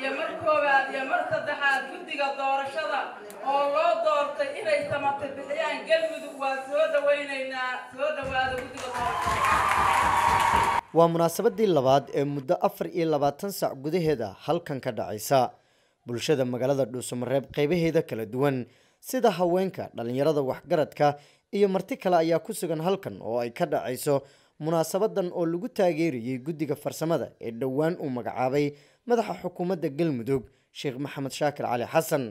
iyo mar koowaad iyo mar saddexaad guddiga doorashada oo loo doortay inay samata bixiyaan galmudug waa soo dhawaynaynaa soo dhawaada guddiga doorashada waa munaasabadii labaad ee muddo afar iyo labaatan sac gudaheeda halkan ka dhacaysa bulshada magaalada dhuusamareeb qeybaheeda kala duwan sida haweenka dhalinyarada waxgaradka iyo marti kale ayaa ku sugan halkan oo ay ka dhacayso munaasabadan oo lagu taageerayay guddiga farsamada ee dhowaan uu magacaabay madaxa xukuumadda galmudug sheekh maxamed shaakir cali xasan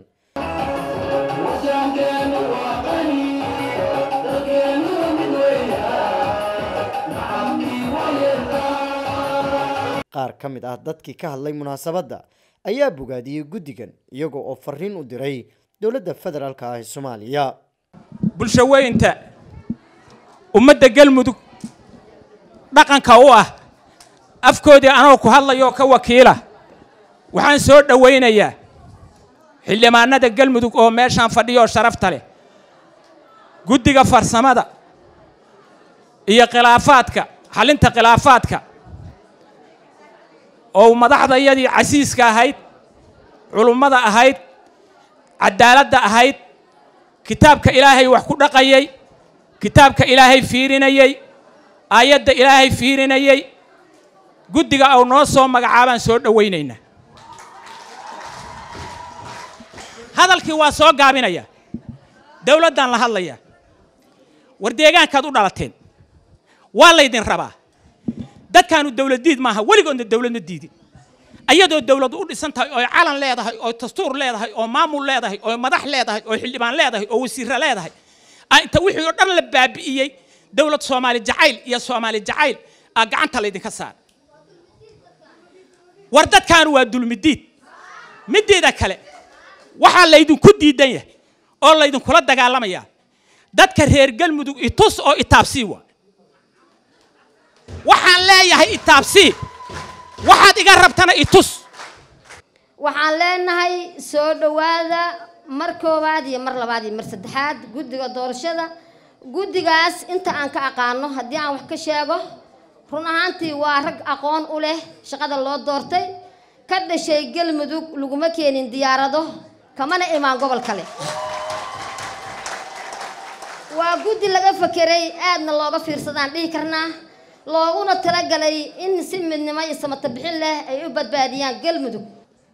qaar ka mid ah dadkii ka hadlay munaasabadda ayaa bogaadiyey guddigan iyagoo oo fariin u diray dowladda federaalka ah ee soomaaliya bulsho weynta ummadda galmudug dhaqanka u ah afkoodii anoo ku hadlayoo ka wakiila waxaan soo dhowaynayaa xildhibaanada galmudug oo meeshaan fadhiyooo sharafta leh guddiga farsamada iyo khilaafaadka xalinta khilaafaadka oo madaxdayadii casiiska ahayd culummada ahayd cadaaladda ahayd kitaabka ilaahay wax ku dhaqayay kitaabka ilaahay fiirinayey aayadda ilaahay fiirinayey guddiga au noo soo magacaabaan soo dhowaynaynaa hadalkii waa soo gaabinaya dowladdaan la hadlayaa war deegaankaad u dhalateen waa laydin rabaa dadkaanu dowladdiid maaha weligoodna dowladna diidin ayadoo dowladu u dhisan tahay oo calan leedahay oo dastuur leedahay oo maamul leedahay oo madax leedahay oo xildhibaan leedahay oo wasiirra leedahay inta wixii oo dhan la baabi'iyey dowlad soomaali jacayl iyo soomaali jacayl aa gacanta laydinka saara war dadkaanu waa dulmidiid mideeda kale waxaa laydinku diidan yahay oo laydinkula dagaalamayaa dadka reer galmudug itus oo itaabsii waa waxaan leeyahay itaabsii waxaad iga rabtana itus waxaan leenahay soo dhowaada mar koowaad iyo mar labaad iyo mar saddexaad guddiga doorashada guddigaas inta aan ka aqaano haddii aan wax ka sheego run ahaantii waa rag aqoon u leh shaqada loo doortay ka dhashay galmudug laguma keenin diyaarado kamana imaan gobol kale waa guddi laga fakeray aadna looga fiirsadaan dhihi karnaa looguna talagalay in si midnimo iyo samata bixin leh ay u badbaadiyaan galmudug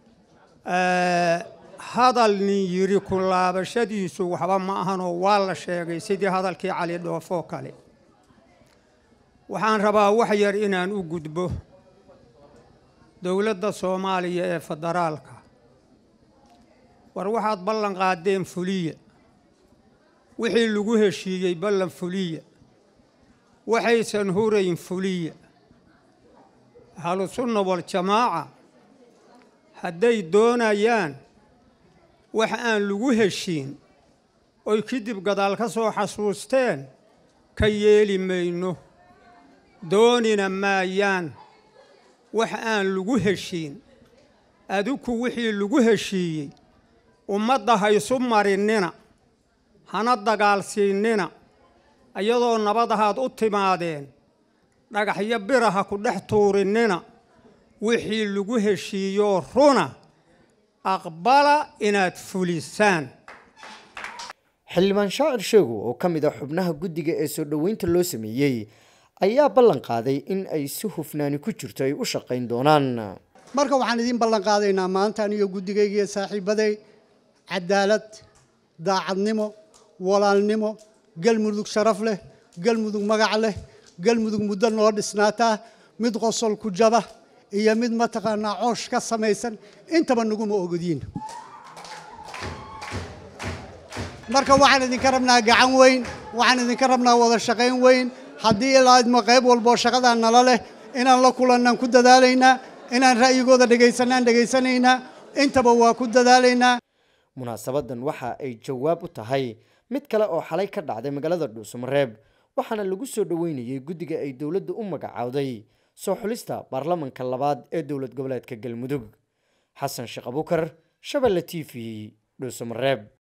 hadal nin yidhi ku laabashadiisu waxba ma ahanoo waa la sheegay sidii hadalkii cali dhoofoo kale waxaan rabaa wax yar inaan u gudbo dowladda soomaaliya ee federaalka war waxaad ballan qaadeen fuliya wixii lagu heshiiyey ballan fuliya waxaysan hurayn fuliya ahlusunna waljamaaca hadday doonayaan wax aan lagu heshiin oy kadib gadaal ka soo xasuusteen ka yeeli mayno doonina maayaan wax aan lagu heshiin adiku wixii lagu heshiiyey ummadda haysu marinnina hana dagaalsiinnina iyadoo nabadahaad u timaadeen dhagaxyo biraha ku dhex tuurinnina wixii lagu heshiiyoo runa aqbala inaad fulisaan xildhibaan shaacir sheego oo ka mid ah xubnaha guddiga ee soo dhoweynta loo sameeyey ayaa ballan qaaday in ay si hufnaani ku jirto ay u shaqayn doonaan marka waxaan idiin ballan qaadaynaa maanta aniyo guddigayga iyo saaxiibaday cadaalad daacadnimo walaalnimo galmudug sharaf leh galmudug magac leh galmudug muddo noo dhisnaataa mid qosol ku jaba iyo mid mataqaanaa coosh ka samaysan intaba naguma ogodiin marka waxaan idinka rabnaa gacan weyn waxaan idinka rabnaa wada shaqayn weyn haddii ilaadmo qayb walboo shaqadaa nala leh inaan la kulannaan ku dadaalaynaa inaan ra'yigooda dhegaysanaan dhegaysanaynaa intaba waa ku dadaalaynaa munaasabadan waxa ay jawaab u tahay mid kale oo xalay ka dhacday magaalada dhuusamareeb waxaana lagu soo dhoweynayay guddiga ay dowladda u magacaawday soo xulista baarlamanka labaad ee dowlad goboleedka galmudug xasan sheekh abukar shabelle t v dhuusamareeb